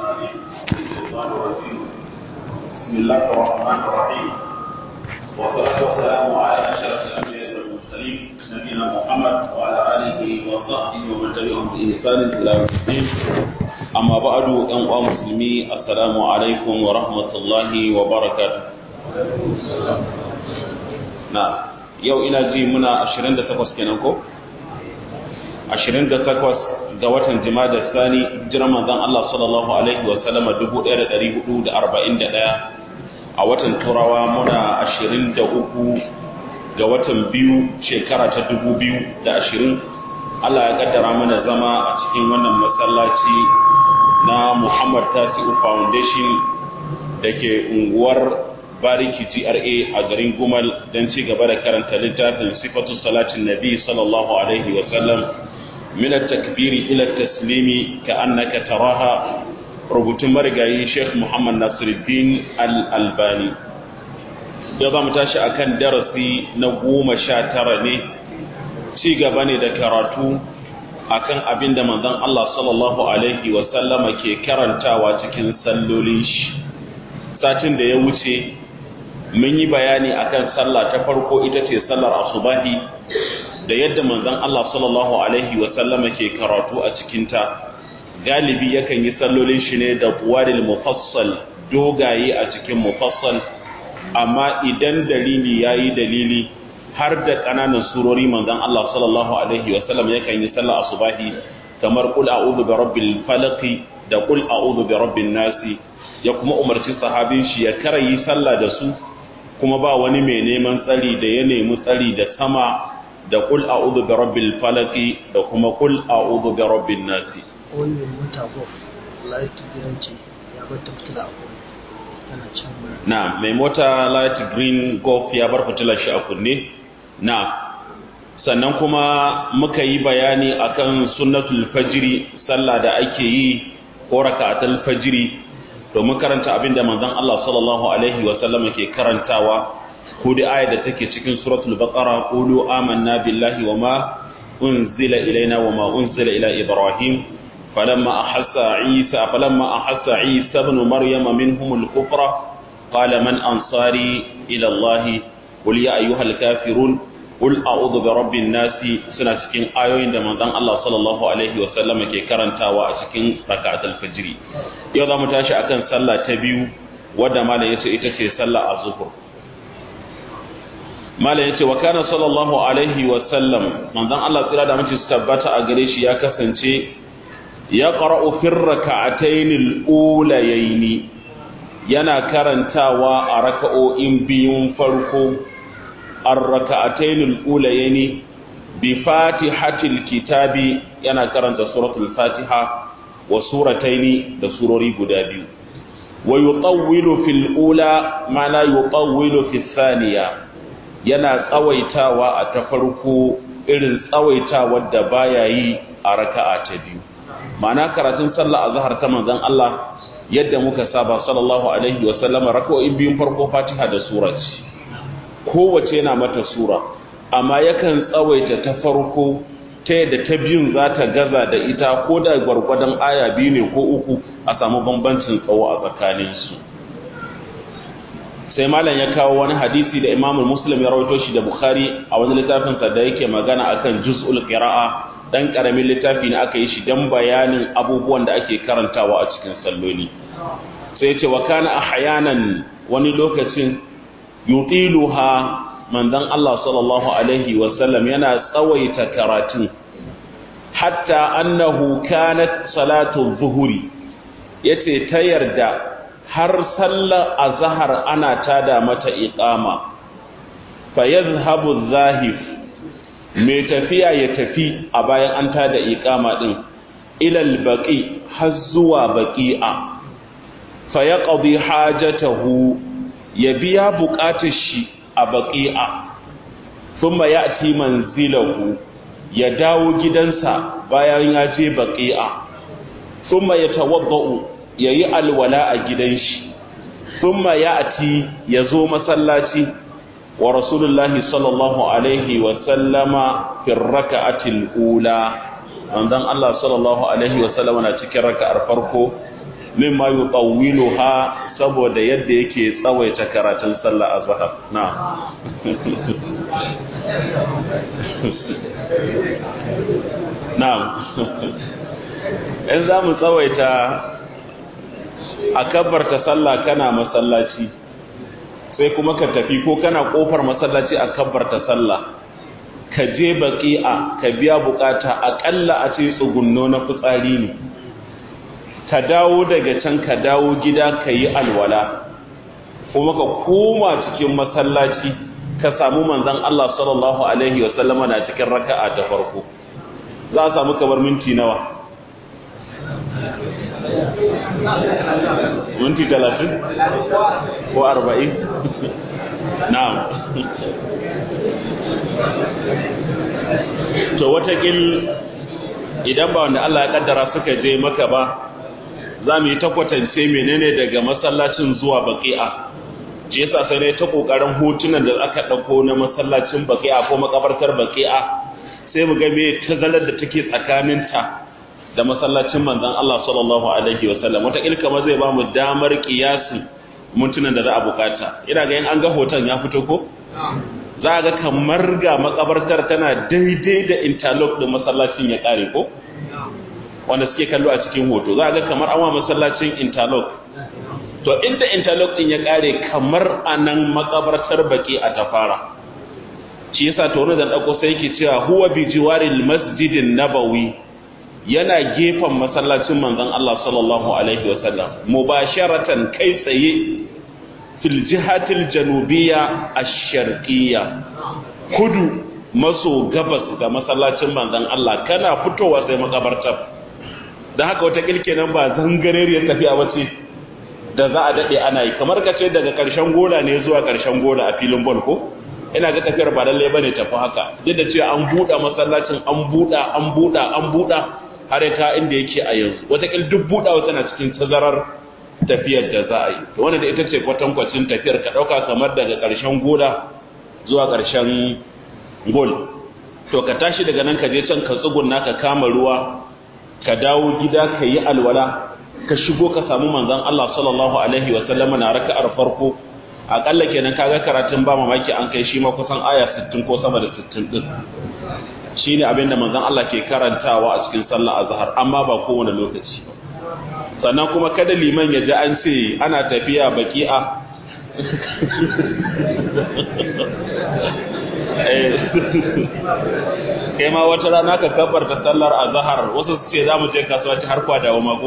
العليم من الشيطان الرجيم بسم الله الرحمن الرحيم والصلاة والسلام على أشرف الأنبياء والمرسلين نبينا محمد وعلى آله وصحبه ومن تبعهم بإحسان إلى يوم الدين أما بعد أيها المسلمين السلام عليكم ورحمة الله وبركاته نعم yau ina ji muna 28 kenan ko 28 ga watan jimada sani jiran manzon Allah sallallahu alaihi wa sallama 1441 a watan turawa muna 23 ga watan biyu shekara ta 2020 Allah ya kaddara mana zama a cikin wannan masallaci na Muhammad Tasi'u Foundation da ke unguwar bariki GRA a garin Gumal don ci gaba da karanta littafin sifatu salatin nabi sallallahu alaihi wa sallam min at-takbiri ila at-taslimi ka'annaka taraha rubutun marigayi Sheikh Muhammad Nasiruddin Al-Albani yau za mu tashi akan darasi na goma sha tara ne ci gaba ne da karatu akan abin da manzon Allah sallallahu alaihi wa sallama ke karantawa cikin sallolin shi satin da ya wuce mun yi bayani akan sallah ta farko ita ce sallar asubahi da yadda manzon Allah sallallahu alaihi wa sallama ke karatu a cikin ta galibi yakan yi sallolin shi ne da buwaril mufassal dogaye a cikin mufassal amma idan dalili yayi dalili har da kananan surori manzon Allah sallallahu alaihi wa sallam yakan yi sallar asubahi kamar qul a'udhu bi rabbil falaq da qul a'udhu bi rabbin nas ya kuma umarci sahabin shi ya karayi sallah da su kuma ba wani mai neman tsari da ya nemi tsari da sama da kul a'udhu bi rabbil falaq da kuma kul a'udhu bi rabbin nas wani mai mota golf light green ce ya bar ta fitila a kunne tana can na mai mota light green golf ya bar fitilar shi a kunne na sannan kuma muka yi bayani akan sunnatul fajri sallah da ake yi ko raka'atul fajri domin karanta abin da manzon Allah sallallahu alaihi wa sallam ke karantawa ko da ayar da take cikin suratul baqara qulu amanna billahi wa ma unzila ilaina wa ma unzila ila ibrahim falamma ahassa isa falamma ahassa isa ibn maryama minhum al-kufra qala man ansari ila allah qul ya ayyuhal kafirun qul a'udhu bi rabbin nas suna cikin ayoyin da manzon Allah sallallahu alaihi wa sallam ke karantawa a cikin rak'atul fajr yau zamu tashi akan sallah ta biyu wadda malam yace ita ce sallah az-zuhr malam yace wa kana sallallahu alaihi wa sallam manzon Allah tsira da mace tabbata a gare shi ya kasance ya qara'u fi rak'atayn al-ulayayn yana karantawa a raka'o'in biyun farko الركعتين الأوليين بفاتحة الكتاب yana karanta suratul fatiha wa surataini da surori guda biyu wa yutawwilu fil ula ma la yutawwilu fis thaniya yana tsawaitawa a ta farko irin tsawaitawa da baya yi a raka'a ta biyu ma'ana karatun sallah azhar ta manzon Allah yadda muka saba sallallahu alaihi wa sallama raka'o'in biyun farko fatiha da surati kowace yana mata sura amma yakan tsawaita ta farko ta yadda ta biyun za ta gaza da ita ko da gwargwadon aya biyu ne ko uku a samu bambancin tsawo a tsakaninsu sai malam ya kawo wani hadisi da imamul muslim ya rawaito shi da bukhari a wani littafinsa da yake magana akan juz'ul qira'a dan karamin littafi ne aka yi shi dan bayanin abubuwan da ake karantawa a cikin salloli sai ya ce wa kana ahyanan wani lokacin yutiluha manzon Allah sallallahu alaihi wasallam yana tsawaita karatun hatta annahu kanat salatu zuhuri yace ta yarda har sallar azhar ana tada mata iqama fa yadhhabu zahif mai tafiya ya tafi a bayan an tada iqama din ila albaqi har zuwa baqi'a fa yaqdi hajatahu ya biya buƙatar shi a baƙi'a sun ma ya ci manzilahu ya dawo gidansa bayan ya je baƙi'a sun ma ya tawabba'u ya yi alwala a gidan shi sun ma ya ci ya zo masallaci wa rasulullahi sallallahu alaihi wasallama firraka'atil ula manzon Allah sallallahu alaihi wasallama na cikin raka'ar farko mimma yutawwiluha saboda yadda yake tsawaita karatun sallah azhar na na'am in za mu tsawaita a kabbarta sallah kana masallaci sai kuma ka tafi ko kana kofar masallaci a kabbarta sallah ka je baqi'a ka biya bukata akalla a ce tsugunno na fitsari ne ka dawo daga can ka dawo gida ka yi alwala kuma ka koma cikin masallaci ka samu manzon Allah sallallahu alaihi wasallama na cikin raka'a ta farko za a samu kamar minti nawa minti talatin ko arba'in na'am to watakil idan ba wanda Allah ya kaddara suka je maka ba za mu yi ta kwatance menene daga masallacin zuwa baki'a shi yasa sai ne ta kokarin hotunan da aka dauko na masallacin baki'a ko makabartar baki'a sai mu ga me tazalar da take tsakaninta da masallacin manzon Allah sallallahu alaihi wasallam wata ilka ma zai ba mu damar kiyasin mintunan da za a bukata ina ga in an ga hoton ya fito ko za ga kamar ga makabartar tana daidai da interlock da masallacin ya kare ko wanda suke kallo a cikin hoto za ga kamar an wa masallacin interlock to inda interlock din ya kare kamar anan makabartar baki a tafara shi yasa to wani da dauko sai yake cewa huwa bi jiwaril masjidin nabawi yana gefen masallacin manzon Allah sallallahu alaihi wasallam mubasharatan kai tsaye fil jihatil janubiyya ash-sharqiyya kudu maso gabas ga masallacin manzon Allah kana fitowa sai makabartar dan haka wata kilke nan ba zangareriyar tafiya bace da za a dade ana yi kamar kace daga karshen gola ne zuwa karshen gola a filin ball ko ina ga tafiyar ba lalle bane tafi haka duk da cewa an buɗe masallacin an buɗa an buɗa an buɗa har ka inda yake a yanzu wataƙil duk buɗawa tana cikin tazarar tafiyar da za a yi to wannan da ita ce kwatankwacin tafiyar ka ɗauka kamar daga ƙarshen gola zuwa ƙarshen gol to ka tashi daga nan ka je can ka tsugunna ka kama ruwa ka dawo gida ka yi alwala ka shigo ka samu manzon Allah sallallahu alaihi wa sallam na raka'ar farko akalla kenan kaga karatun ba mamaki an kai shi ma kusan aya 60 ko sama da 60 din shi ne abinda manzan Allah ke karantawa a cikin sallah azhar amma ba kowane lokaci sannan kuma kada liman ya ji an ce ana tafiya baki'a kai ma wata rana ka kabarta sallar azhar wasu su ce za mu je kasuwa har kwa dawo mako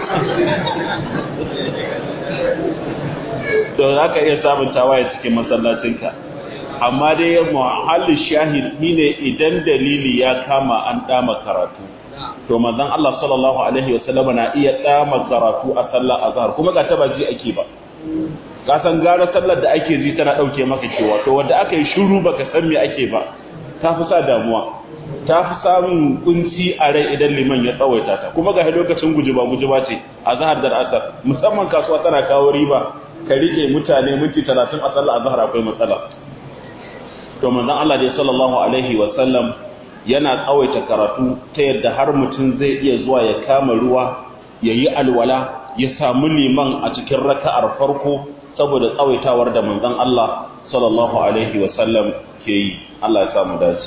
to za ka iya samun tawaye cikin masallacinka amma dai muhallin shahid ne idan dalili ya kama an dama karatu to manzon Allah sallallahu alaihi wasallam na iya dama karatu a sallar azhar kuma ga ta baji ake ba ka san gara sallar da ake ji tana dauke maka kewa to wanda aka yi shiru baka san me ake ba ta fi sa damuwa ta fi samun kunci a rai idan liman ya tsawaita ta kuma ga lokacin gujiba gujiba ce azhar da asar musamman kasuwa tana kawo riba ka rike mutane minti 30 a sallar azhar akwai matsala to manzon Allah dai sallallahu alaihi wa sallam yana tsawaita karatu ta yadda har mutum zai iya zuwa ya kama ruwa ya yi alwala ya samu liman a cikin raka'ar farko saboda tsawaitawar da manzon Allah sallallahu alaihi wa sallam ke yi Allah ya samu dace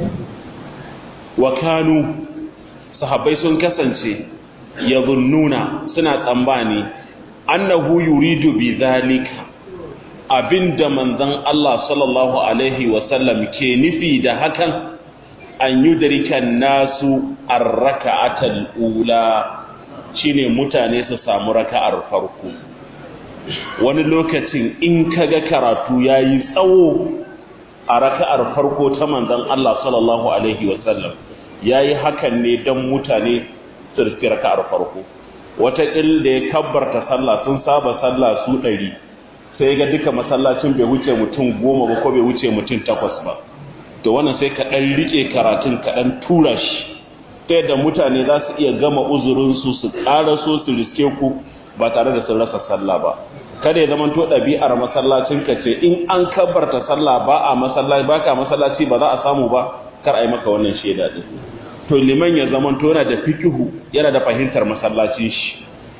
wa kanu sahabbai sun kasance yadhunnuna suna tsambani annahu yuridu bi zalika abinda manzon Allah sallallahu alaihi wasallam ke nufi da hakan an yudrika nasu ar-raka'atal ula shine mutane su samu raka'ar farko wani lokacin in kaga karatu yayi tsawo a raka'ar farko ta manzon Allah sallallahu alaihi wasallam yayi hakan ne dan mutane su riski raka'ar farko wata il da ya kabbarta sallah sun saba sallah su ɗari sai ga duka masallacin bai wuce mutum goma ba ko bai wuce mutum takwas ba to wannan sai ka ɗan riƙe karatun ka ɗan tura shi ta yadda mutane za su iya gama uzurinsu su ƙara so su riske ku ba tare da sun rasa sallah ba kada ya zama to ɗabi'ar masallacin ka ce in an kabbarta sallah ba a masallaci ba ka masallaci ba za a samu ba kar a yi maka wannan shaida din to liman ya zama to yana da fikihu yana da fahimtar masallacin shi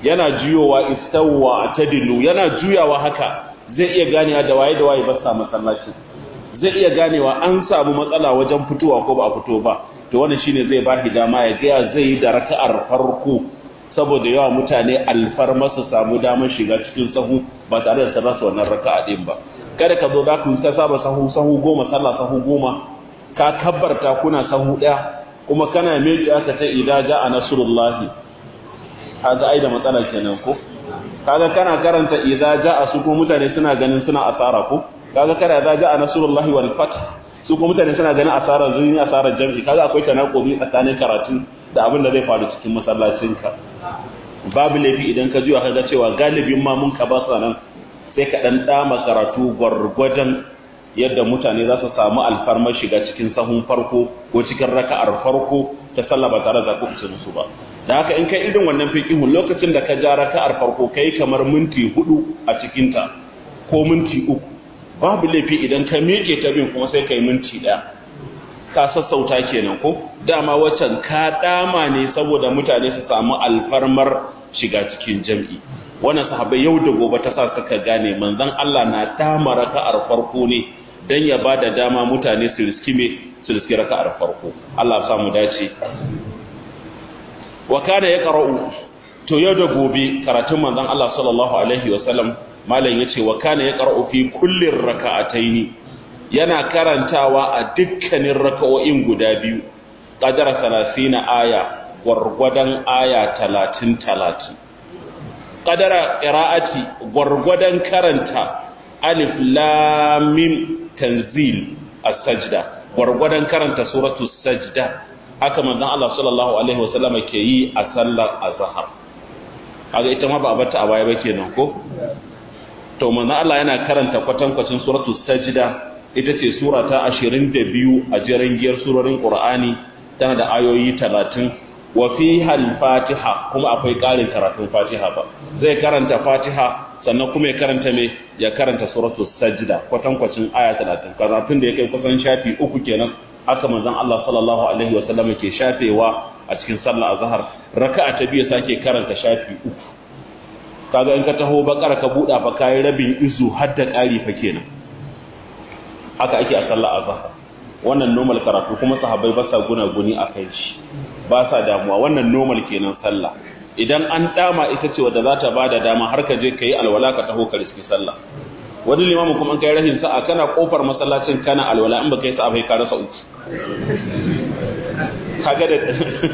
yana juyowa istawwa atadilu yana juyawa haka zai iya ganewa da waye da waye ba sa masallacin zai iya ganewa an samu matsala wajen fitowa ko ba a fito ba to wannan shine zai ba shi dama ya ga zai yi da raka'ar farko saboda yawa mutane alfarma su samu damar shiga cikin sahu ba tare da sarrafa wannan raka'a din ba kada ka zo za ku ta saba sahu sahu goma sallah sahu goma ka kabbarta kuna sahu daya kuma kana miƙe aka ta idza ja'a nasrullahi kaga ai da matsala kenan ko kaga kana karanta idza ja'a su ko mutane suna ganin suna asara ko kaga kada idza ja'a nasrullahi wal fath su ko mutane suna ganin asara zuni asara jami'i kaga akwai tanakobi tsakanin karatu da abin da zai faru cikin masallacinka babu laifi idan ka juya kaga cewa galibin ma mun ka ba nan sai ka dan dama karatu gwargwadon yadda mutane za su samu alfarmar shiga cikin sahun farko ko cikin raka'ar farko ta sallah ba tare da ku musu ba da haka in kai irin wannan fiqihun lokacin da ka ja raka'ar farko kai kamar minti hudu a cikin ta ko minti uku babu laifi idan ka miƙe ta bin kuma sai kai minti ɗaya ka sassauta kenan ko dama waccan ka dama ne saboda mutane su samu alfarmar shiga cikin jam'i wannan sahabbai yau da gobe ta sa suka gane manzon Allah na dama raka'ar farko ne dan ya bada dama mutane su riski me su riski raka'ar farko Allah ya samu dace wa kana yaqra'u to yau da gobe karatun manzon Allah sallallahu alaihi wa sallam malam yace wa kana yaqra'u fi kulli raka'ataini yana karantawa a dukkanin raka'o'in guda biyu qadara 30 aya gwargwadon aya 30 30 qadara qira'ati gwargwadon karanta alif lam mim tanzil as-sajda gwargwadon karanta suratul sajda haka manzon Allah sallallahu alaihi wasallam ke yi a sallar azhar kaga ita ma ba a bata a baya ba kenan ko to manzon Allah yana karanta kwatankwacin suratul sajda ita ce sura ta 22 a jerin giyar surorin Qur'ani tana da ayoyi 30 wa fiha al-Fatiha kuma akwai ƙarin karatun Fatiha ba zai karanta Fatiha sannan kuma ya karanta me ya karanta suratul sajda kwatankwacin aya 30 karatun da ya kai kusan shafi uku kenan haka manzon Allah sallallahu alaihi wa sallam ke shafewa a cikin sallar azhar raka'a ta biyu sake karanta shafi uku kaga in ka taho bakara ka buɗa fa kai rabin izu har da ƙari fa kenan haka ake a sallar azhar wannan normal karatu kuma sahabbai ba sa guna guni a kai shi ba sa damuwa wannan normal kenan sallah idan an dama ita ce wadda za ta bada dama har ka je ka yi alwala ka taho ka riski sallah wani limamu kuma an kai rahin sa'a kana kofar masallacin kana alwala in baka yi sa'a bai ka rasa uku kaga da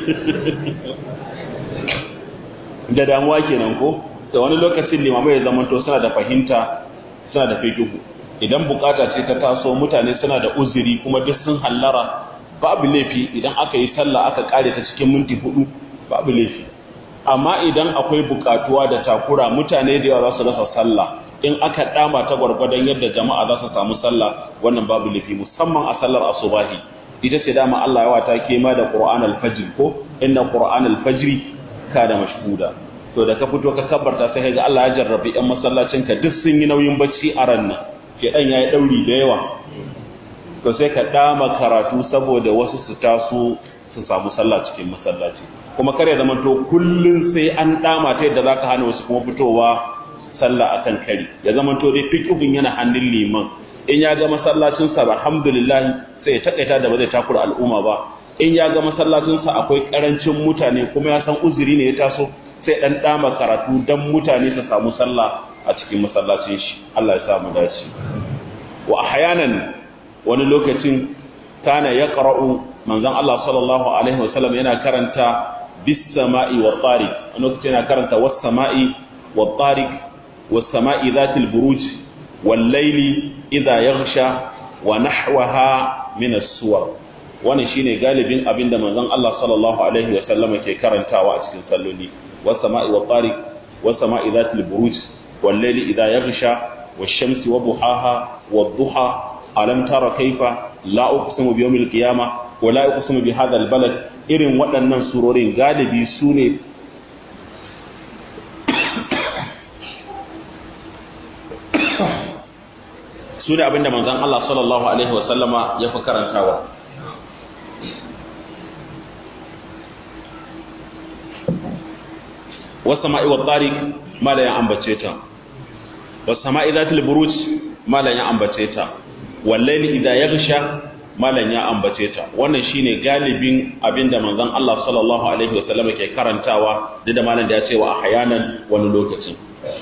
da damuwa kenan ko da wani lokacin limamai ya zamanto suna da fahimta suna da fikihu idan bukata ce ta taso mutane suna da uzuri kuma duk sun hallara babu laifi idan aka yi sallah aka kare ta cikin minti hudu babu laifi amma idan akwai bukatuwa da takura mutane da yawa za su rasa sallah in aka dama ta gwargwadon yadda jama'a za su samu sallah wannan babu laifi musamman a sallar asubahi ita ce dama Allah yawa ta kema da Qur'an al-Fajr ko inna Qur'an al-Fajr kana mashhuda to da ka fito ka kabbarta sai ga Allah ya jarrabi ɗan masallacin ka duk sun yi nauyin bacci a ran nan ke dan yayi dauri da yawa to sai ka dama karatu saboda wasu su taso su samu sallah cikin masallaci kuma kare zaman to kullun sai an dama ta yadda zaka hana wasu kuma fitowa sallah akan kari ya zaman to dai fiqhun yana hannun liman in ya ga masallacin sa alhamdulillah sai ya takaita da ba zai takura al'umma ba in ya ga masallacin sa akwai karancin mutane kuma ya san uzuri ne ya taso sai dan dama karatu dan mutane su samu sallah a cikin masallacin shi Allah ya sa mu dace wa ahyanan wani lokacin kana yaqra'u manzon Allah sallallahu alaihi wasallam yana karanta bis sama'i wa tariq wani lokacin yana karanta was sama'i wa tariq was sama'i dhatil buruj wal layli idha yaghsha wa nahwaha min as-suwar wannan shine galibin abinda manzon Allah sallallahu alaihi wasallam ke karantawa a cikin salloli was sama'i wa tariq was sama'i dhatil buruj wal layli idha yaghsha wash shamsi wa duhaha wad duha alam tara kaifa la uqsimu bi yawmil qiyamah wa la uqsimu bi hadha al balad irin waɗannan surorin galibi su ne su ne abinda manzon Allah sallallahu alaihi wa sallama ya fi karantawa was sama'i wat tariq malan ya ambace ta was sama'i zatil buruj malan ya ambace ta wal layli idha yaghsha malan ya ambace ta wannan shine galibin abinda manzon Allah sallallahu alaihi wasallam ke karantawa da da malan da ya ce wa ahyanan wani lokacin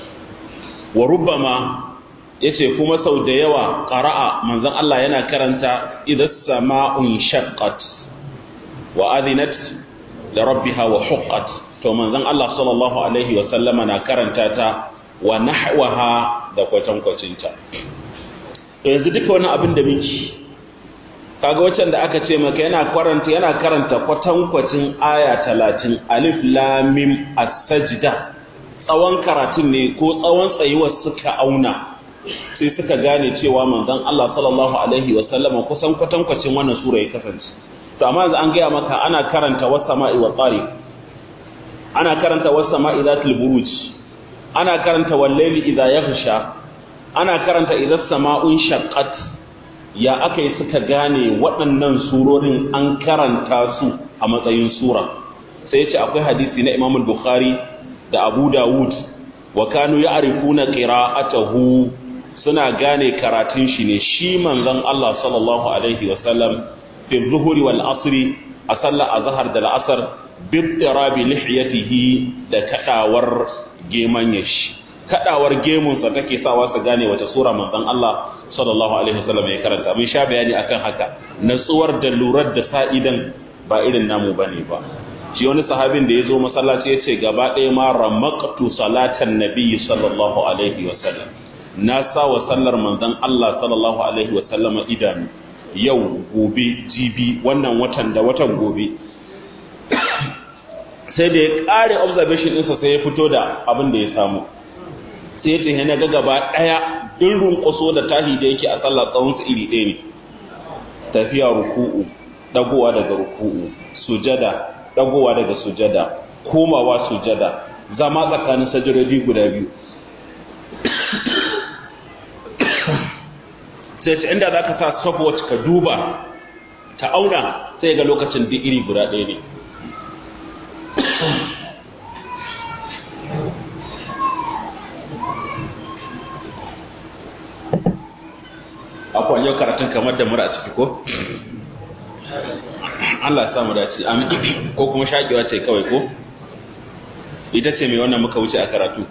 wa rubbama yace kuma sau da yawa qara'a manzon Allah yana karanta idas sama'un shaqqat wa adinat li rabbiha wa huqqat to manzon Allah sallallahu alaihi wasallama na karanta ta wa nahwaha da kwatankwacin ta yanzu duka wani abin da miki kaga waccan da aka ce maka yana karanta yana karanta kwatankwacin aya 30 alif lam mim as-sajda tsawon karatun ne ko tsawon tsayuwar suka auna sai suka gane cewa manzon Allah sallallahu alaihi wa sallama kusan kwatankwacin wannan sura ya kasance to amma yanzu an gaya maka ana karanta was sama'i wa tariq ana karanta was sama'i zatil buruj ana karanta wal layli idha yaghsha ana karanta idha sama'un shaqqat ya aka yi suka gane waɗannan surorin an karanta su a matsayin sura sai ce akwai hadisi na Imam Bukhari da Abu Dawud wa kanu ya'rifuna qira'atahu suna gane karatun shi ne shi manzon Allah sallallahu alaihi wa sallam fi dhuhri wal asri a sallar azhar da al'asr bi tirabi lihiyatihi da kadawar gemanye shi kadawar gemun sa take sawa su gane wata sura manzon Allah sallallahu alaihi wasallam ya karanta mun sha bayani akan haka natsuwar da lurar da sa'idan ba irin namu bane ba shi wani sahabin da ya zo masallaci ya ce gaba ɗaya ma ramaqtu salatan nabiyyi sallallahu alaihi wasallam na sa wa sallar manzon Allah sallallahu alaihi wasallam idanu yau gobe jibi wannan watan da watan gobe sai da ya ƙare observation ɗinsa sai ya fito da abin da ya samu sai ya ce na ga gaba ɗaya in runƙuso da tahi da yake a sallah tsawon su iri ɗaya ne tafiya ruku'u dagowa daga ruku'u sujada dagowa daga sujada komawa sujada zama tsakanin sajirodi guda biyu sai ta inda za ka sa stopwatch ka duba ta auna sai ga lokacin duk iri guda ɗaya ne akwai yau karatun kamar da mura a ciki ko? Allah ya samu dace amin ko kuma shaƙewa ce kawai ko? ita ce mai wannan muka wuce a karatu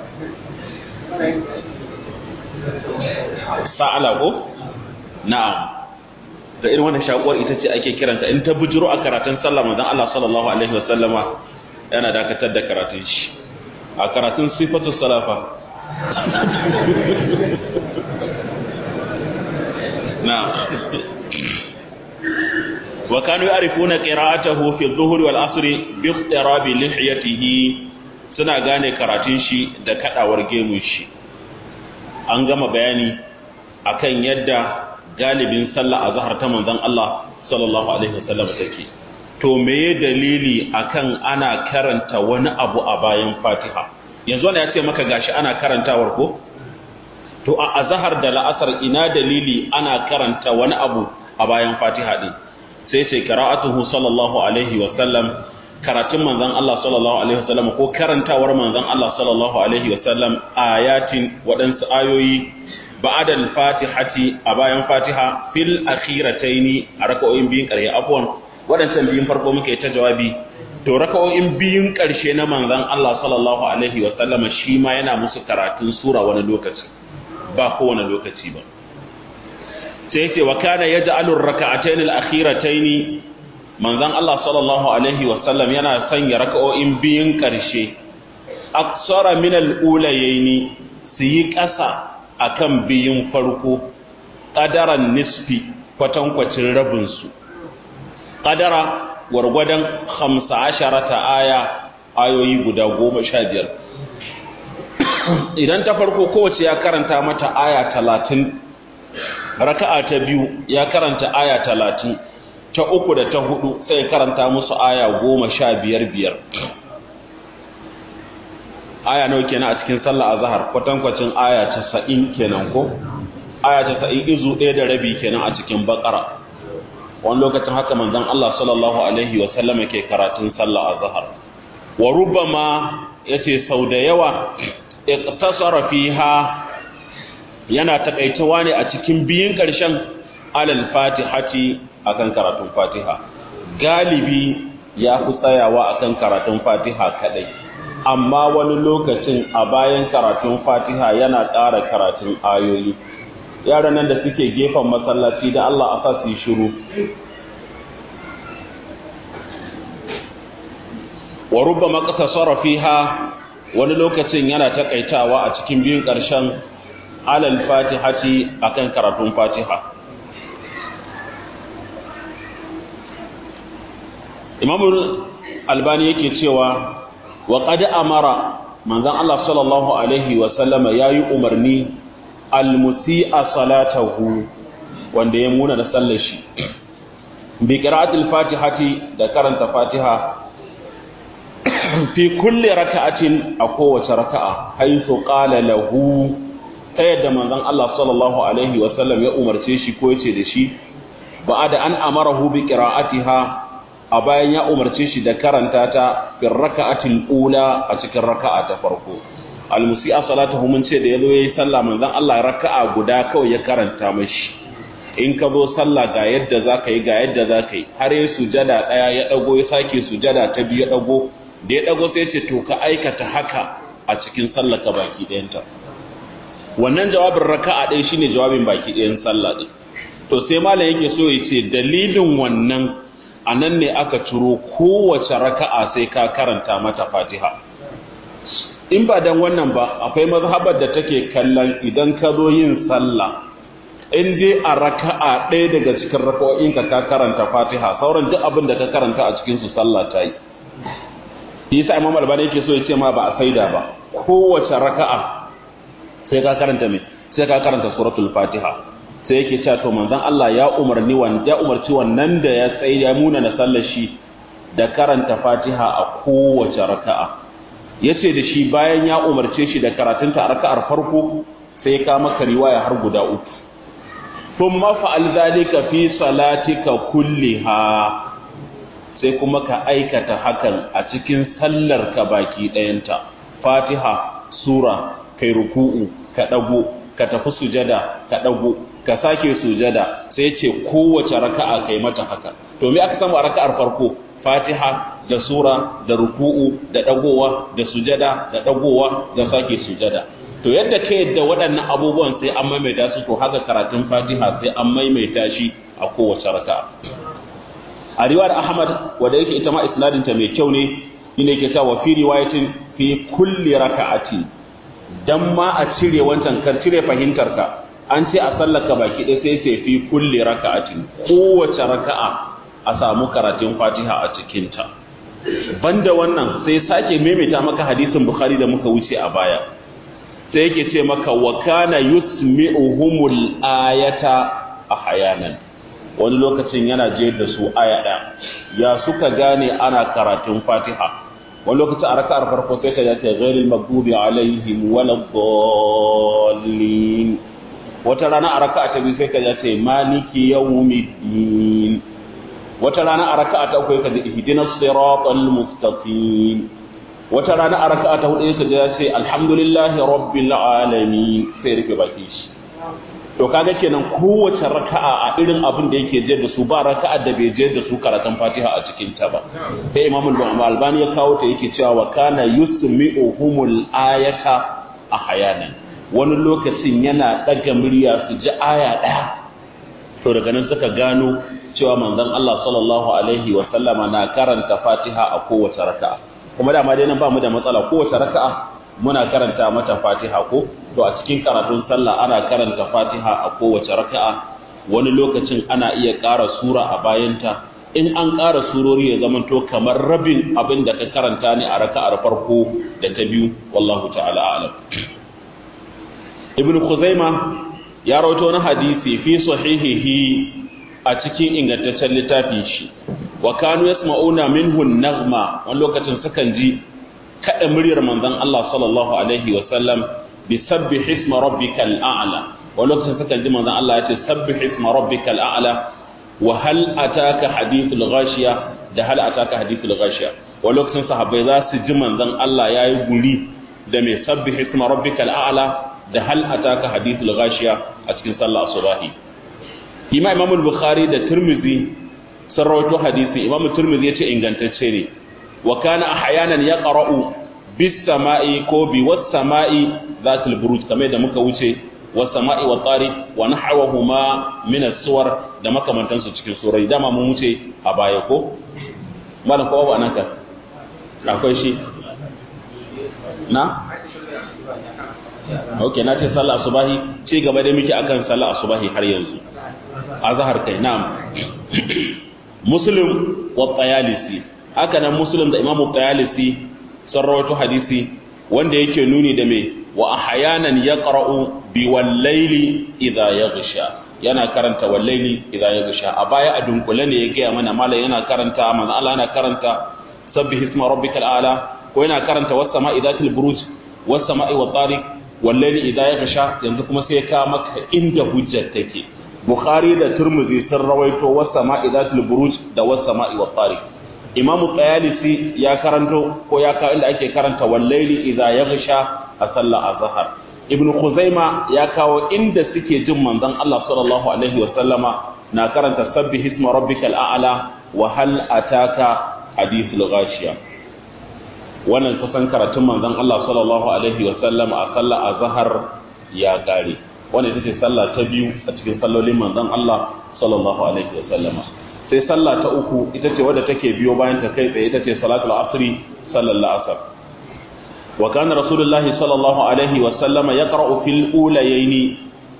sa'ala ko? na'am da irin wannan shakuwar ita ce ake kiranta in ta bujiro a karatun sallah manzon Allah sallallahu alaihi wasallama yana dakatar da karatun shi a karatun sifatu salafa na'am wa kanu ya'rifuna qira'atahu fi adh-dhuhri wal 'asri bi iqtirabi lihiyatihi suna gane karatun shi da kadawar gemun shi an gama bayani akan yadda galibin sallah azhar ta manzon Allah sallallahu alaihi wasallam take to meye dalili akan ana karanta wani abu a bayan Fatiha yanzu wannan ya ce maka gashi ana karantawar ko to a azhar da la'asar ina dalili ana karanta wani abu a bayan Fatiha din sai sai qira'atuhu sallallahu alaihi wasallam karatun manzon Allah sallallahu alaihi wasallam ko karantawar manzon Allah sallallahu alaihi wasallam ayatin waɗansu ayoyi ba'da al-fatihati a bayan fatiha fil akhirataini a raka'o'in biyun ƙarshe afwan waɗancan biyun farko muke ta jawabi to raka'o'in biyun ƙarshe na manzon Allah sallallahu alaihi wasallam shi ma yana musu karatun sura wani lokaci ba kowane lokaci ba sai yace wa kana yaj'alu ar-raka'atayn al-akhiratayn manzon Allah sallallahu alaihi wasallam yana sanya raka'o'in biyun ƙarshe aksara min al-ulayaini su yi ƙasa akan biyun farko qadaran nisfi kwatankwacin rabin su qadara gwargwadon 15 aya ayoyi guda 15 idan ta farko kowace ya karanta mata aya 30 raka'a ta biyu ya karanta aya 30 ta uku da ta hudu sai karanta musu aya goma sha biyar biyar aya nawa kenan a cikin sallah azhar kwatankwacin aya casa'in kenan ko aya casa'in izu ɗaya da rabi kenan a cikin bakara wani lokacin haka manzon Allah sallallahu alaihi wa sallama ke karatun sallah azhar wa rubbama yace sau da yawa iqtasara fiha yana takaitawa ne a cikin biyun ƙarshen alal fatihati akan karatun fatiha galibi ya fi tsayawa akan karatun fatiha kadai amma wani lokacin a bayan karatun fatiha yana ƙara karatun ayoyi yaran nan da suke gefen masallaci da Allah a sa su yi shiru wa rubbama qasara fiha wani lokacin yana takaitawa a cikin biyun ƙarshen alal fatihati akan karatun fatiha imam albani yake cewa wa qad amara manzon Allah sallallahu alaihi wa sallama yayi umarni almusi'a salatahu wanda ya muna da sallar shi bi qira'atil fatihati da karanta fatiha fi kulli raka'atin a kowace raka'a haythu qala lahu ta yadda manzon Allah sallallahu alaihi wa sallam ya umarce shi ko yace da shi ba'ada an amarahu bi qira'atiha a bayan ya umarce shi da karanta ta fi raka'atil ula a cikin raka'a ta farko almusi'a salatuhu mun ce da yazo yayi sallah manzon Allah raka'a guda kawai ya karanta mashi in ka zo sallah ga yadda zaka yi ga yadda zaka yi har ya sujada daya ya dago ya sake sujada ta biyu ya dago da ya dago sai ce to ka aikata haka a cikin sallar ka baki ɗayanta wannan jawabin raka'a ɗaya shine jawabin baki ɗayan sallah ɗin to sai malam yake so ya ce dalilin wannan a nan ne aka ciro kowace raka'a sai ka karanta mata fatiha in ba dan wannan ba akwai mazhabar da take kallon idan ka zo yin sallah in dai a raka'a ɗaya daga cikin raka'o'in ka ka karanta fatiha sauran duk abin da ka karanta a cikin su sallah ta yi yasa imam albani yake so ya ce ma ba a saida ba kowace raka'a sai ka karanta me sai ka karanta suratul fatiha sai yake cewa to manzon Allah ya umarni wanda ya umarci wannan da ya tsaye ya muna na sallar shi da karanta fatiha a kowace raka'a yace da shi bayan ya umarce shi da karatunta a raka'ar farko sai ka maka riwaya har guda uku thumma fa'al zalika fi salatika kulliha sai kuma ka aikata hakan a cikin sallar ka baki ɗayanta fatiha sura kai ruku'u ka ɗago ka tafi sujada ka ɗago ka sake sujada sai ce kowace raka'a kai mata haka to me aka samu a raka'ar farko fatiha da sura da ruku'u da ɗagowa da sujada da ɗagowa da sake sujada to yadda ka yadda waɗannan abubuwan sai an maimaita su to haka karatun fatiha sai an maimaita shi a kowace raka'a a riwayar ahmad wanda yake ita ma isnadinta mai kyau ne shine yake cewa fi riwayatin fi kulli raka'ati dan ma a cire wancan kar cire fahimtar ka an ce a sallaka baki ɗaya sai ce fi kulli raka'atin kowace raka'a a samu karatun fatiha a cikinta banda wannan sai sake maimaita maka hadisin bukhari da muka wuce a baya sai yake ce maka wa kana yusmi'uhumul ayata ahyanan wani lokacin yana je da su aya ɗaya ya suka gane ana karatun fatiha wani lokacin a raka'ar farko sai ka ce ghairil maghdubi alaihim waladdallin wata rana a raka'a ta biyu sai ka ce maliki yawmiddin wata rana a raka'a ta uku ka ce ihdinas siratal mustaqim wata rana a raka'a ta hudu ka ce alhamdulillahi rabbil alamin sai rufe baki shi to kaga kenan kowace raka'a a irin abin da yake je da su ba raka'a da bai je da su karatun Fatiha a cikin ta ba sai Imam Al-Albani ya kawo ta yake cewa wa kana yusmi'uhumul ayata ahyanan wani lokacin yana daga murya su ji aya daya to daga nan suka gano cewa manzon Allah sallallahu alaihi wa sallama na karanta Fatiha a kowace raka'a kuma da ma dai nan ba mu da matsala kowace raka'a muna karanta mata fatiha ko to a cikin karatun sallah ana karanta fatiha a kowace raka'a wani lokacin ana iya ƙara sura a bayanta in an ƙara surori ya zama to kamar rabin abin da ka karanta ne a raka'ar farko da ta biyu wallahu ta'ala a'lam ibn khuzaima ya rawaito wani hadisi fi sahihihi a cikin ingantaccen littafin shi wa kanu yasma'una minhu an-naghma wani lokacin sukan ji kada muryar manzon Allah sallallahu alaihi wa sallam bi sabbih isma rabbikal a'la wa lokacin suka ji manzon Allah ya ce sabbih isma rabbikal a'la wa hal ataka hadithul ghashiya da hal ataka hadithul ghashiya wa lokacin sahabbai za su ji manzon Allah yayi guri da mai sabbi hisma rabbikal a'la da hal ataka hadithul ghashiya a cikin sallah subahi ima imam al-bukhari da tirmidhi sun rawaito hadisi imam tirmidhi yace ingantacce ne wa kana ahyanan yaqra'u bis sama'i ko bi was sama'i zatul buruj kamar da muka wuce was sama'i wa tariq wa nahawahuma min as-suwar da makamantansu cikin surai dama mun wuce a baya ko malam ko ba nan ka akwai shi na ok na ce sallah asubahi ci gaba da muke akan sallah asubahi har yanzu azhar kai na'am muslim wa tayalisi haka nan muslim da imamu tayalisi sun rawaito hadisi wanda yake nuni da me wa ahyanan yaqra'u bi wal-layli idha yaghsha yana karanta wal-layli idha yaghsha a baya a dunkule ne ya gaya mana malam yana karanta manzo Allah yana karanta sabbih isma rabbikal a'la ko yana karanta was sama'i dhatil buruj was sama'i wat tariq wallahi idza ya gasha yanzu kuma sai ka maka inda hujjar take bukhari da turmuzi sun rawaito was sama'i dhatil buruj da was sama'i wat tariq imam qayalisi ya karanto ko ya kawo inda ake karanta wallahi idza ya gasha a sallar azhar ibnu khuzaima ya kawo inda suke jin manzon Allah sallallahu alaihi wa sallama na karanta sabbih isma rabbikal a'la wa hal ataka hadithul ghashiya wannan kusan karatun manzon Allah sallallahu alaihi wa sallam a sallar azhar ya gare wannan ita ce sallah ta biyu a cikin sallolin manzon Allah sallallahu alaihi wa sallama sai sallah ta uku ita ce wadda take biyo bayan ta kai tsaye ita ce salatul asri sallallahu asr wa kana rasulullahi sallallahu alaihi wa sallama yaqra'u fil ulayaini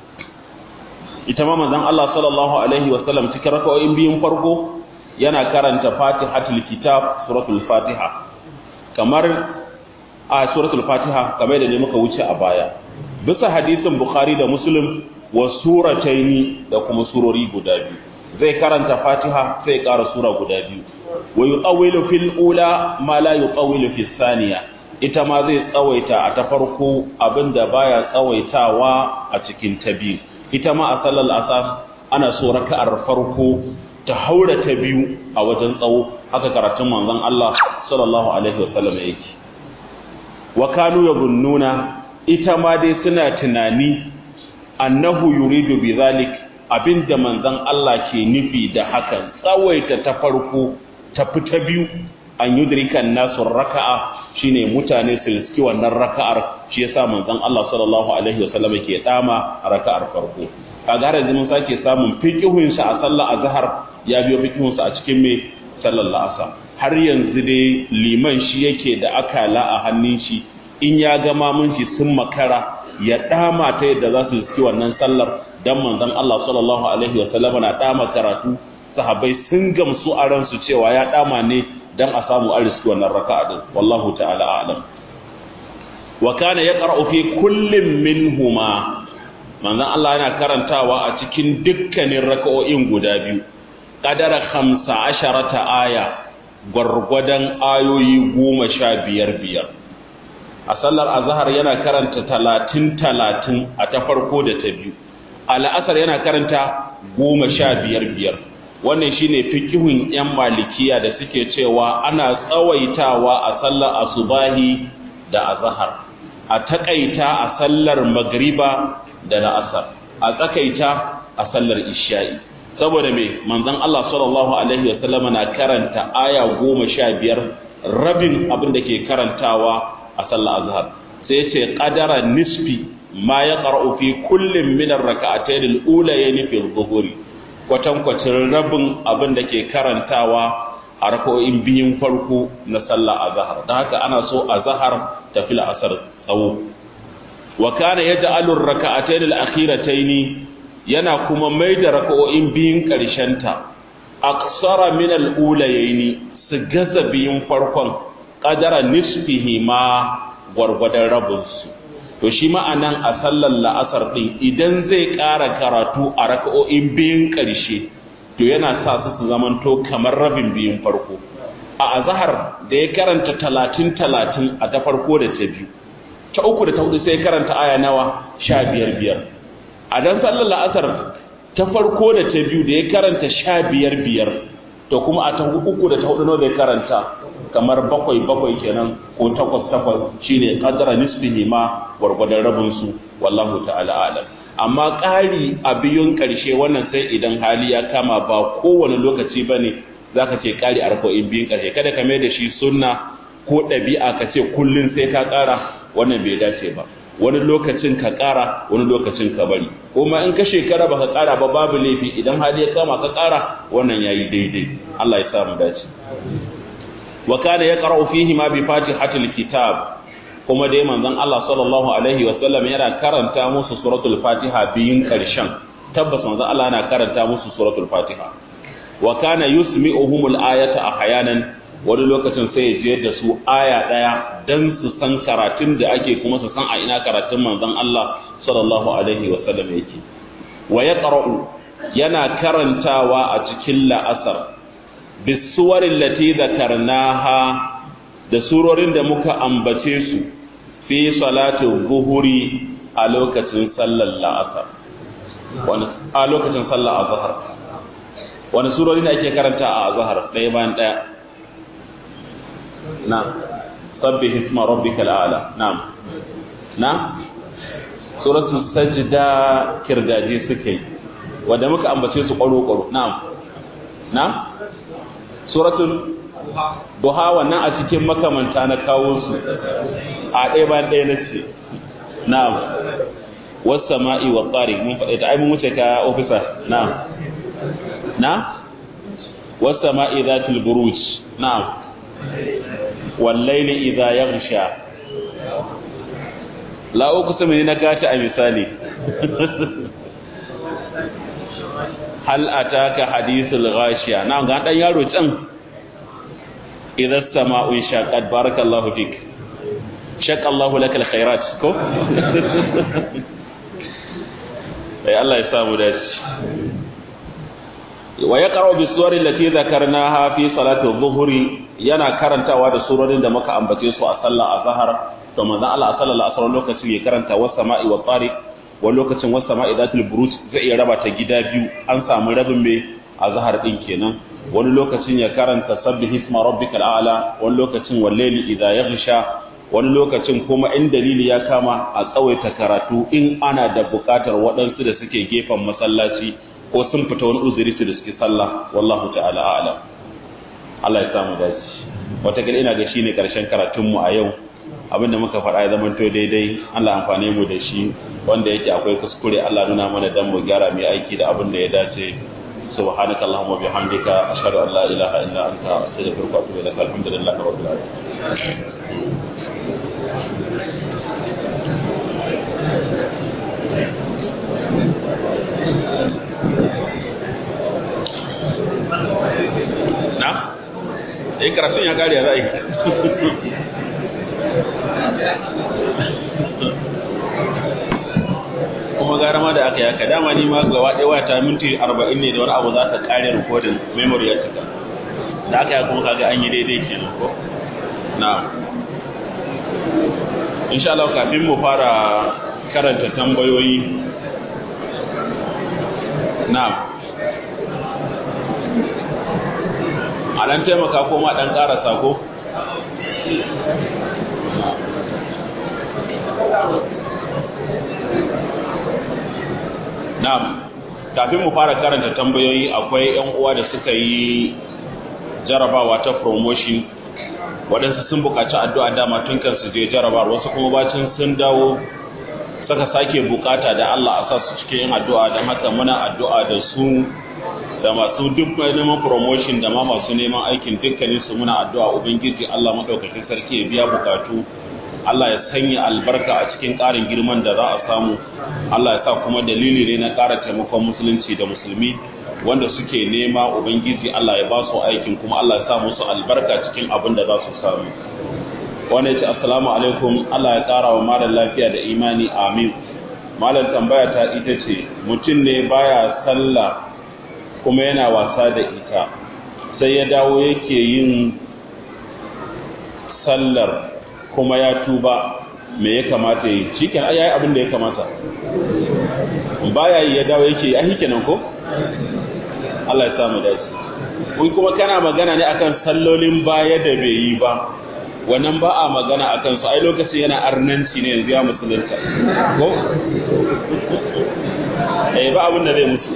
ita ma manzon Allah sallallahu alaihi wa sallam cikin raka'o'in biyun farko yana karanta fatihatul kitab suratul fatiha kamar a suratul fatiha kamar da ne muka wuce a baya bisa hadisin bukhari da muslim wa surataini da kuma surori guda biyu zai karanta fatiha sai ƙara sura guda biyu wa yutawilu fil ula ma la yutawilu fis thaniya ita ma zai tsawaita a ta farko abinda baya tsawaitawa a cikin ta biyu ita ma a sallar asar ana so raka'ar farko ta haura ta biyu a wajen tsawo haka karatun manzon Allah sallallahu alaihi wasallam yake wa kanu yabunnuna ita ma dai suna tunani annahu yuridu bizalik abinda manzon Allah ke nufi da hakan tsawaita ta farko ta fita biyu an yudrika nasu raka'a shine mutane su riski wannan raka'ar shi yasa manzon Allah sallallahu alaihi wasallam ke dama raka'ar farko kaga har yanzu mun sake samun fiqhun sa a sallar azhar ya biyo fiqhun sa a cikin me sallar asar har yanzu dai liman shi yake da akala a hannun shi in ya ga mamun shi sun makara ya dama ta yadda za su riski wannan sallar dan manzon Allah sallallahu alaihi wasallam na dama karatu sahabbai sun gamsu a ransu cewa ya dama ne dan a samu a riski wannan raka'a din wallahu ta'ala a'lam wa kana yaqra'u fi kullin minhuma manzon Allah yana karantawa a cikin dukkanin raka'o'in guda biyu qadara 15 aya gwargwadon ayoyi goma sha biyar biyar a sallar azhar yana karanta talatin talatin a ta farko da ta biyu a la'asar yana karanta goma sha biyar biyar wannan shine fikihun yan malikiya da suke cewa ana tsawaitawa a sallar asubahi da azhar a takaita a sallar magriba da la'asar a tsakaita a sallar isha'i saboda me manzon Allah sallallahu alaihi wasallam na karanta aya goma sha biyar rabin abin da ke karantawa a sallar azhar sai ce qadara nisfi ma ya qara'u fi kullin min ar-rak'atayn al-ulayayn fi adh-dhuhri kwatankwacin rabin abin da ke karantawa a rak'o'in biyun farko na sallar azhar dan haka ana so azhar tafi al-asr tsawo wa kana yaj'alu ar-rak'atayn al-akhiratayn yana kuma mai da raka'o'in biyun ƙarshen ta aqsara min al-ulayayn su gaza biyun farkon qadara nisfihi ma gwargwadon rabinsu to shi ma'anan a sallar la'asar ɗin idan zai ƙara karatu a raka'o'in biyun ƙarshe to yana sa su su zamanto kamar rabin biyun farko a azahar da ya karanta talatin talatin a ta farko da ta biyu ta uku da ta hudu sai karanta aya nawa sha biyar biyar a dan sallar la'asar ta farko da ta biyu da ya karanta sha biyar biyar to kuma a ta uku da ta hudu nawa zai karanta kamar bakwai bakwai kenan ko takwas takwas shine qadra nisfihi ma gwargwadon rabin su wallahu ta'ala alam amma ƙari a biyun ƙarshe wannan sai idan hali ya kama ba kowane lokaci bane zaka ce ƙari a raka'o'in biyun ƙarshe kada ka mai da shi sunna ko ɗabi'a ka ce kullun sai ka ƙara wannan bai dace ba wani lokacin ka ƙara wani lokacin ka bari kuma in ka shekara baka ƙara ba babu laifi idan hali ya kama ka ƙara wannan yayi daidai Allah ya sa mu dace wa kana yaqra'u fihi ma bi fatihatil kitab kuma dai manzon Allah sallallahu alaihi wa sallam yana karanta musu suratul fatiha biyin karshen tabbas manzon Allah yana karanta musu suratul fatiha wa kana yusmi'uhumul ayata ahyanan wani lokacin sai ya je da su aya daya dan su san karatun da ake kuma su san a ina karatun manzon Allah sallallahu alaihi wa sallam yake wa yaqra'u yana karantawa a cikin la'asar bisuwarin lati zakarnaha da surorin da muka ambace su fi salatin buhuri a lokacin sallar la'asar a lokacin sallar azhar wani surori ne ake karanta a azhar ɗaya bayan ɗaya na sabbi hisma rabbika al'ala na'am na suratul sajda kirgaje suke wanda muka ambace su ƙwaro ƙwaro na'am na suratul duha wannan a cikin makamanta na kawo su a ɗaya bayan ɗaya na ce na'am wasu ma'i wa ƙari mun faɗi ta ai mun wuce ka ofisa na'am na wasu ma'i za ta buruj na'am wallaili idza yaghsha la uku sami na gata a misali hal ataka hadithul ghashiya na ga dan yaro can idza sama'u shaqat barakallahu fik shaqqa Allahu lakal khairat ko sai Allah ya samu dace wa yaqra'u bi suwari allati dhakarnaha fi salati adh-dhuhri yana karantawa da surorin da muka ambace su a sallar azhar to manzon Allah sallallahu alaihi wasallam lokacin ya karanta was sama'i wa tariq wani lokacin wasu sama'i zatul buruj zai iya raba ta gida biyu an samu rabin mai azhar din kenan wani lokacin ya karanta sabbih isma rabbikal a'la wani lokacin wallaili idza yaghsha wani lokacin kuma in dalili ya kama a tsawaita karatu in ana da bukatar waɗansu da suke gefen masallaci ko sun fita wani uzuri su da suke sallah wallahu ta'ala a'lam Allah ya samu dace wata ina ga shine karshen karatunmu a yau abinda muka faɗa ya zama to daidai Allah amfane mu da shi wanda yake akwai kuskure Allah nuna mana dan mu gyara mai aiki da abin da ya dace subhanaka allahumma bihamdika ashhadu an la ilaha illa anta astaghfiruka wa atubu ilaik alhamdulillahi rabbil alamin na? eh karatun ya kare ya za'a yi kuma gara ma da aka yaka dama ni ma gaba ɗaya wata minti arba'in ne da wani abu za ta ƙare rikodin memory ya cika da aka yi kuma kaga an yi daidai kenan ko na insha Allah kafin mu fara karanta tambayoyi na a ɗan taimaka ko ma ɗan ƙara sako Na'am, kafin mu fara karanta tambayoyi akwai ‘yan uwa da suka yi jarabawa ta promotion waɗansu sun buƙaci addu'a dama tun kan su je jarabawar wasu kuma bacin sun dawo suka sake buƙata da Allah a sa su cikin yin addu'a don haka muna addu'a da su da masu duk neman promotion da ma masu neman aikin dukkanin su muna addu'a ubangiji Allah madaukakin sarki ya biya bukatu Allah ya sanya albarka a cikin ƙarin girman da za a samu Allah ya sa kuma dalili ne na ƙara taimakon musulunci da musulmi wanda suke nema ubangiji Allah ya ba su aikin kuma Allah ya sa musu albarka cikin abin da za su samu wanda ya ce assalamu alaikum Allah ya ƙara wa malam lafiya da imani amin malam tambaya ta ita ce mutum ne baya sallah kuma yana wasa da ita sai ya dawo yake yin sallar kuma ya tuba me ya kamata yi shi kenan ya yi abin da ya kamata baya yi ya dawo yake yi a kenan ko Allah ya samu dace kun kuma kana magana ne akan sallolin baya da bai yi ba wannan ba a magana akan su ai lokacin yana arnanci ne yanzu ya musulunta ko eh ba abin da zai mutu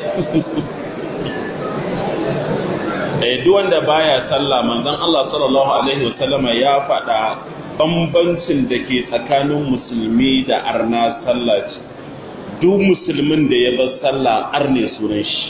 eh duk wanda baya sallah manzon Allah sallallahu alaihi wasallama ya faɗa bambancin da ke tsakanin musulmi da arna sallah ce duk musulmin da ya bar sallah arne sunan shi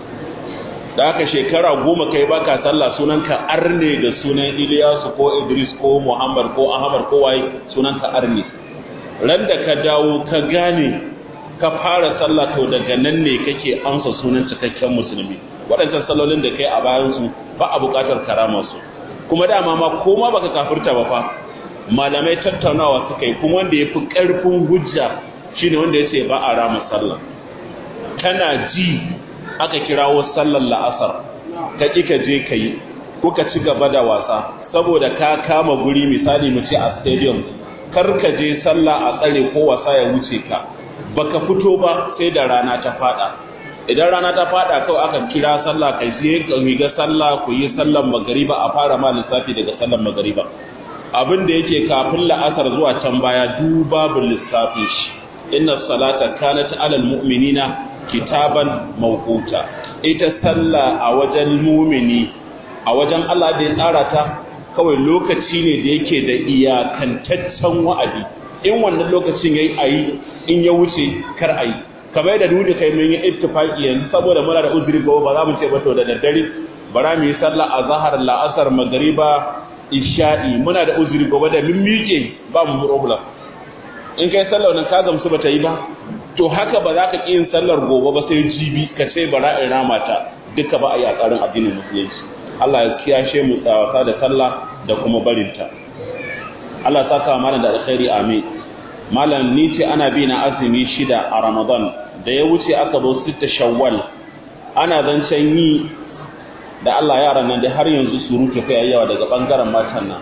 da haka shekara goma kai baka sallah sunanka arne da sunan Iliyasu ko Idris ko Muhammad ko Ahmad ko waye sunanka arne ran da ka dawo ka gane ka fara sallah to daga nan ne kake amsa sunan cikakken musulmi waɗancan sallolin da kai a bayan su ba a buƙatar karama su kuma dama ma ko ma baka kafirta ba fa malamai tattaunawa suka yi kuma wanda yafi ƙarfin hujja shine wanda yace ba a rama sallah kana ji aka kirawo sallar la'asar ka ƙi ka je ka yi kuka ci gaba da wasa saboda ka kama guri misali mu ce a stadium kar ka je sallah a tsare ko wasa ya wuce ka baka fito ba sai da rana ta fada idan rana ta fada kawai aka kira sallah kai je ka riga sallah ku yi sallar magariba a fara ma lissafi daga sallar magariba abin da yake kafin la'asar zuwa can baya du babu lissafin shi inna salata kanat alal mu'minina kitaban mawquta ita sallah a wajen mumini a wajen Allah da ya tsara ta kawai lokaci ne da yake da iyakantaccen wa'adi in wannan lokacin yayi ayi in ya wuce kar ayi kamar da duk kai mun yi ittifaqi yanzu saboda muna da uzuri gobe ba za mu ce ba to da daddare bara mu yi sallah azhar la'asar magriba isha'i muna da uzuri gobe da mun miƙe ba mu problem in kai sallar nan ka gamsu ba ta yi ba to haka ba za ka ƙi yin sallar gobe ba sai jibi ka ce bara in rama ta duka ba a yi a tsarin addinin musulunci Allah ya kiyashe mu tsawasa da sallah da kuma barinta Allah ya saka malam da alkhairi amin malam ni ce ana bi na azumi shida a Ramadan da ya wuce aka zo sita shawwal ana zancen yi da Allah yaran nan da har yanzu surutu kai yawa daga bangaren matan nan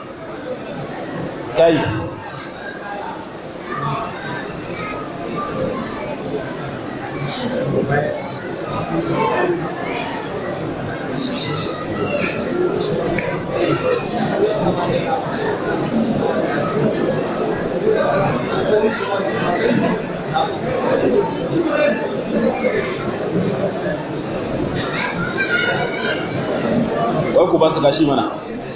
kai wai ku ba su gashi mana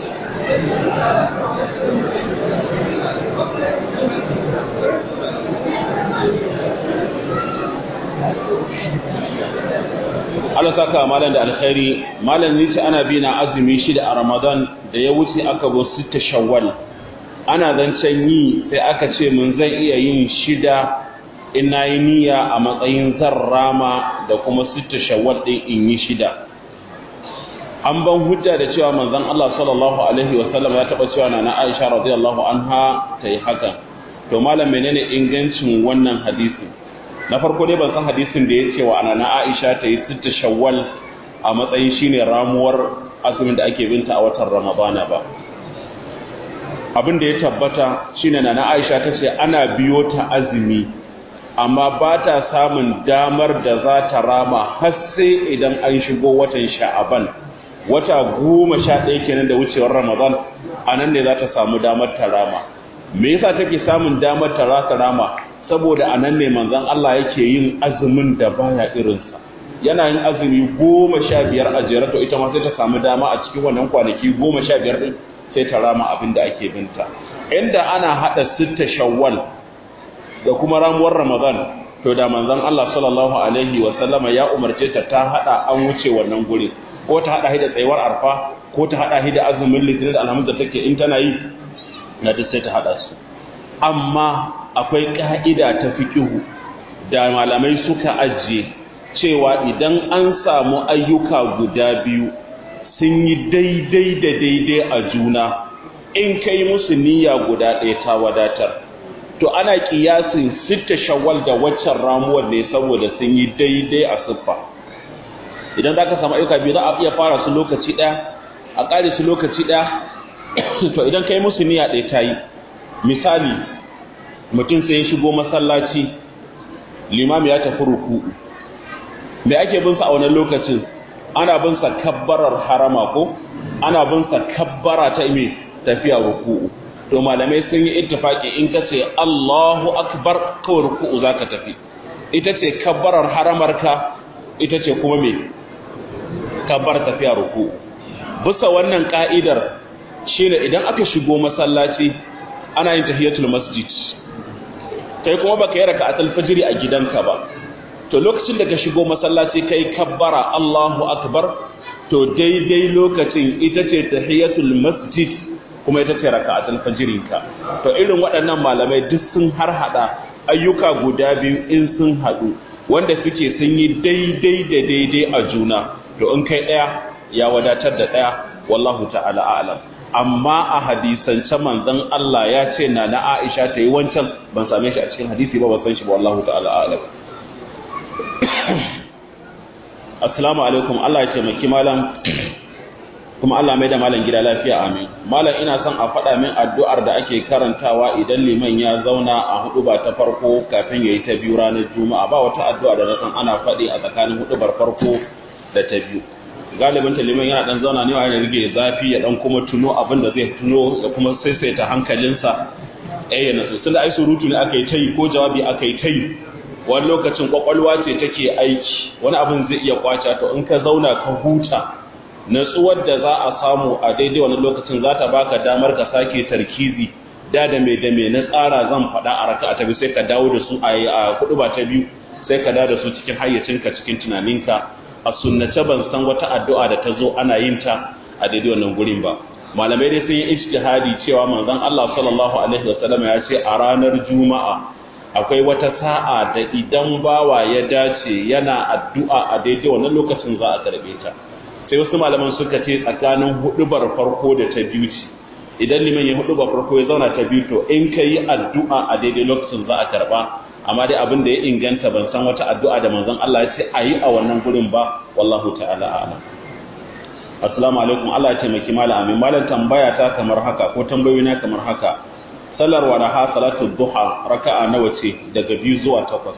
Allah saka malam da alkhairi malam ne ce ana bi na azumi shida a Ramadan da ya wuce aka bo sita Shawwal ana zancen yi sai aka ce mun zan iya yin shida in nayi niyya a matsayin zarrama da kuma sita Shawwal din in yi shida an ban hujja da cewa manzon Allah sallallahu alaihi wa sallam ya taba cewa na Aisha radiyallahu anha tayi hakan to malam menene ingancin wannan hadisi na farko dai ban san hadisin da ya ce wa ana Aisha ta yi sitta shawwal a matsayin shine ramuwar azumin da ake binta a watan Ramadana ba abin da ya tabbata shine na Aisha ta ce ana biyo ta azumi amma ba ta samun damar da za ta rama har sai idan an shigo watan Sha'aban wata goma sha ɗaya kenan da wucewar Ramadan a nan ne za ta samu damar ta rama me yasa take samun damar ta rama saboda a nan ne manzon Allah yake yin azumin da baya irinsa yana yin azumi goma sha biyar a jere to ita ma sai ta samu dama a cikin wannan kwanaki goma sha biyar din sai ta rama abin da ake binta inda ana haɗa sitta shawwal da kuma ramuwar ramadan to da manzon Allah sallallahu alaihi wa sallama ya umarce ta ta haɗa an wuce wannan guri ko ta haɗa da tsayuwar arfa ko ta haɗa da azumin litinin da alhamdu da take in tana yi na duk sai ta haɗa su amma akwai ƙa'ida ta fikihu da malamai suka ajiye cewa idan an samu ayyuka guda biyu sun yi daidai da daidai a juna in kai musu niyya guda ɗaya ta wadatar to ana ƙiyasin sitta shawwal da waccan ramuwar ne saboda sun yi daidai a siffa idan za ka samu ayyuka biyu za a iya fara su lokaci ɗaya a ƙare su lokaci ɗaya to idan kai musu niyya ɗaya ta yi misali mutum sai ya shigo masallaci limami ya tafi ruku'u me ake bin sa a wannan lokacin ana bin sa kabbarar harama ko ana bin sa kabbara ta ime tafiya ruku'u to malamai sun yi ittifaki in ka ce Allahu akbar kawai ruku'u zaka tafi ita ce kabbarar haramarka ita ce kuma me kabbar tafiya ruku'u bisa wannan ka'idar shine idan aka shigo masallaci ana yin tahiyatul masjid kai kuma baka yi raka'atul fajr a gidanka ba to lokacin da ka shigo masallaci kai kabbara Allahu akbar to daidai lokacin ita ce tahiyatul masjid kuma ita ce raka'atul fajrinka to irin waɗannan malamai duk sun har hada ayyuka guda biyu in sun hadu wanda suke sun yi daidai da daidai a juna to in kai daya ya wadatar da daya wallahu ta'ala a'lam amma a hadisance manzon Allah ya ce na na Aisha ta yi wancan ban same shi a cikin hadisi ba ban san shi ba wallahu ta'ala a'lam assalamu alaikum Allah ya taimaki malam kuma Allah mai da malam gida lafiya amin malam ina son a faɗa min addu'ar da ake karantawa idan liman ya zauna a hudu ba ta farko kafin yayi ta biyu ranar juma'a ba wata addu'a da na san ana faɗi a tsakanin hudubar farko da ta biyu galibin ta liman yana dan zauna ne wa ya rige zafi ya dan kuma tuno abin da zai tuno da kuma saisaita hankalinsa eh yana so tunda ai surutu ne aka yi tayi ko jawabi aka yi tayi wani lokacin kwakwalwa ce take aiki wani abin zai iya kwace to in ka zauna ka huta natsuwar da za a samu a daidai wani lokacin za ta baka damar ka sake tarkizi da da mai da mai na tsara zan faɗa a raka ta biyu sai ka dawo da su a kuɗu ba ta biyu sai ka dawo da su cikin hayyacinka cikin tunaninka a sunnace ban san wata addu'a da ta zo ana yin ta a daidai wannan gurin ba malamai dai sun yi ijtihadi cewa manzon Allah sallallahu alaihi wasallam ya ce a ranar juma'a akwai wata sa'a da idan bawa ya dace yana addu'a a daidai wannan lokacin za a karbe ta sai wasu malaman suka ce tsakanin hudubar farko da ta biyu ce idan liman ya hudubar farko ya zauna ta biyu to in ka yi addu'a a daidai lokacin za a karba amma dai abin da ya inganta ban san wata addu'a da manzon Allah ya ce a yi a wannan gurin ba wallahu ta'ala a'lam assalamu alaikum Allah ya taimaki malam amin malam tambaya ta kamar haka ko tambayoyi na kamar haka sallar walaha salatu duha raka'a nawa ce daga biyu zuwa takwas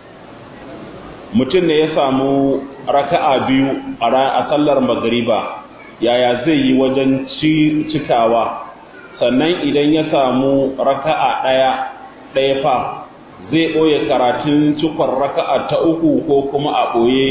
mutum ne ya samu raka'a biyu a sallar magariba yaya zai yi wajen cikawa sannan idan ya samu raka'a ɗaya ɗaya fa zai ɓoye karatun cikon raka'a ta uku ko kuma a ɓoye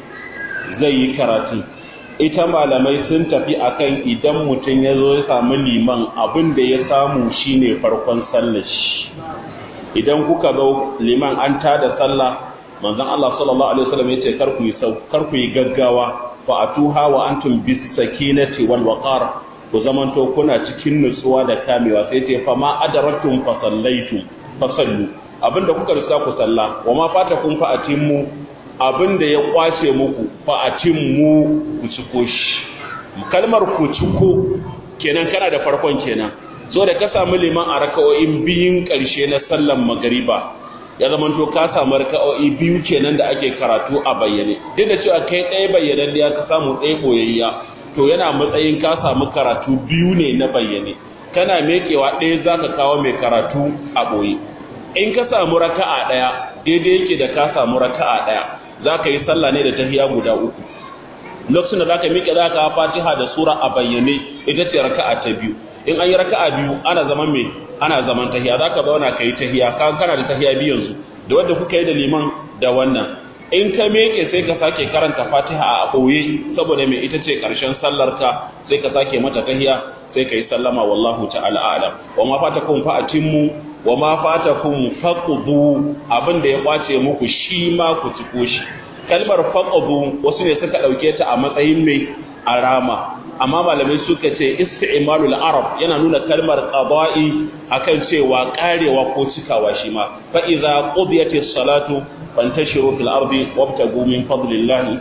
zai yi karatun ita malamai sun tafi akan idan mutum ya zo ya samu liman abin da ya samu shine farkon sallar shi idan kuka zo liman an tada sallah manzon Allah sallallahu alaihi wasallam yace kar ku yi kar ku yi gaggawa fa atuha wa antum bis sakinati wal waqar ku zamanto kuna cikin nutsuwa da kamewa sai ce fa ma adaratum fa sallaitum fa sallu abinda kuka riska ku salla wa ma fatakum fa atimmu abinda ya kwace muku fa atimmu ku ciko shi kalmar ku ciko kenan kana da farkon kenan so da ka samu liman a raka'o'in biyun ƙarshe na sallan magariba ya zama to ka samu raka'o'i biyu kenan da ake karatu a bayyane duk da cewa kai ɗaya bayyanan da ya ka samu ɗaya boyayya to yana matsayin ka samu karatu biyu ne na bayyane kana mekewa ɗaya zaka kawo mai karatu a boye in ka samu raka'a ɗaya daidai yake da ka samu raka'a ɗaya zaka yi sallah ne da tahiya guda uku lokacin da zaka miƙe zaka fatiha da sura a bayyane ita ce raka'a ta biyu in an yi raka'a biyu ana zaman me ana zaman tahiya zaka zauna kai tahiya ka kana da tahiya biyu yanzu da wanda kuka yi da liman da wannan in ka meke sai ka sake karanta Fatiha a boye saboda me ita ce karshen sallar ka sai ka sake mata tahiya sai ka yi sallama wallahu ta'ala a'lam wa ma fatakum fa atimmu wa ma fatakum faqdu abin da ya kwace muku shi ma ku ciko shi kalmar faqdu wasu ne suka dauke ta a matsayin mai arama amma malamai suka ce isti'malul arab yana nuna kalmar qada'i akan cewa karewa ko cikawa shi ma fa idza qudiyatis salatu fantashiru fil ardi wabtagu min fadlillahi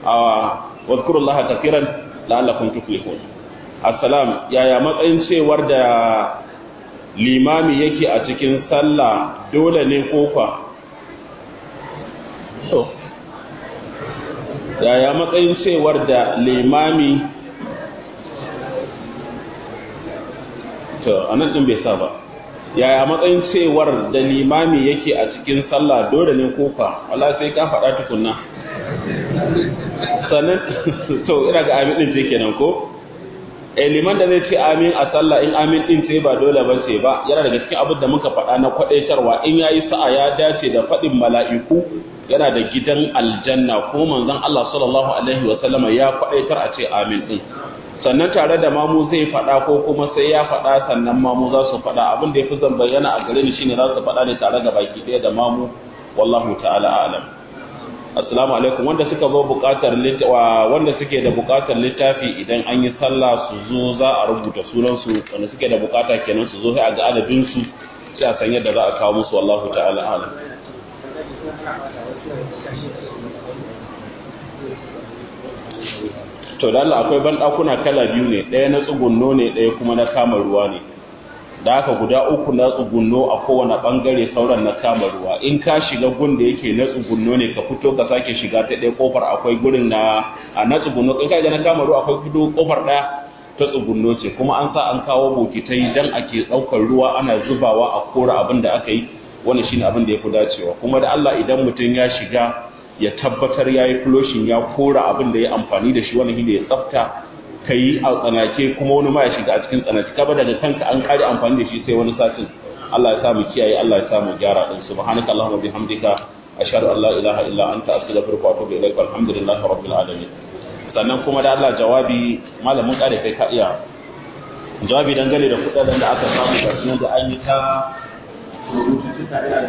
wa dhkurullaha kathiran la'allakum tuflihun assalam yaya matsayin cewar da limami yake a cikin sallah dole ne kofa so yaya matsayin cewar da limami to anan din bai sa ba yaya matsayin cewar da limami yake a cikin sallah dole ne kofa wala sai ka faɗa tukunna sannan to ina ga amin din ce kenan ko eh liman da zai ce amin a sallah in amin din ce ba dole ba ce ba yana daga cikin abin da muka faɗa na kwadaitarwa in yayi sa'a ya dace da faɗin mala'iku yana da gidan aljanna ko manzon Allah sallallahu alaihi wa sallama ya kwadaitar a ce amin din sannan tare da mamu zai faɗa ko kuma sai ya faɗa sannan mamu za su faɗa abin da ya fi zan bayyana a gare ni shine za su faɗa ne tare da baki ɗaya da mamu wallahu ta'ala a'lam assalamu alaikum wanda suka zo buƙatar wanda suke da buƙatar littafi idan an yi sallah su zo za a rubuta sunan su wanda suke da buƙata kenan su zo sai a ga adadin su sai a san yadda za a kawo musu wallahu ta'ala a'lam to da Allah akwai banɗakuna kala biyu ne ɗaya na tsugunno ne ɗaya kuma na kama ruwa ne da haka guda uku na tsugunno a kowane ɓangare sauran na kama ruwa in ka shiga gun da yake na tsugunno ne ka fito ka sake shiga ta ɗaya kofar akwai gurin na a na tsugunno in ka na kama ruwa akwai fito kofar ɗaya ta tsugunno ce kuma an sa an kawo bokitai dan ake ɗaukar ruwa ana zubawa a kora abin da aka yi wannan shine abin da ya fi dacewa kuma da Allah idan mutum ya shiga ya tabbatar ya yi floshin ya kora abin da ya amfani da shi wani shi ya tsafta ka yi a tsanake kuma wani ma ya shiga a cikin tsanake kaba daga kanka an kare amfani da shi sai wani satin Allah ya samu kiyaye Allah ya samu gyara din subhanaka allahumma bihamdika ashhadu an la ilaha illa anta astaghfiruka wa atubu ilaik walhamdulillahi rabbil alamin sannan kuma da Allah jawabi malamin kare kai ka iya jawabi dangane da kudaden da aka samu ga da an yi ta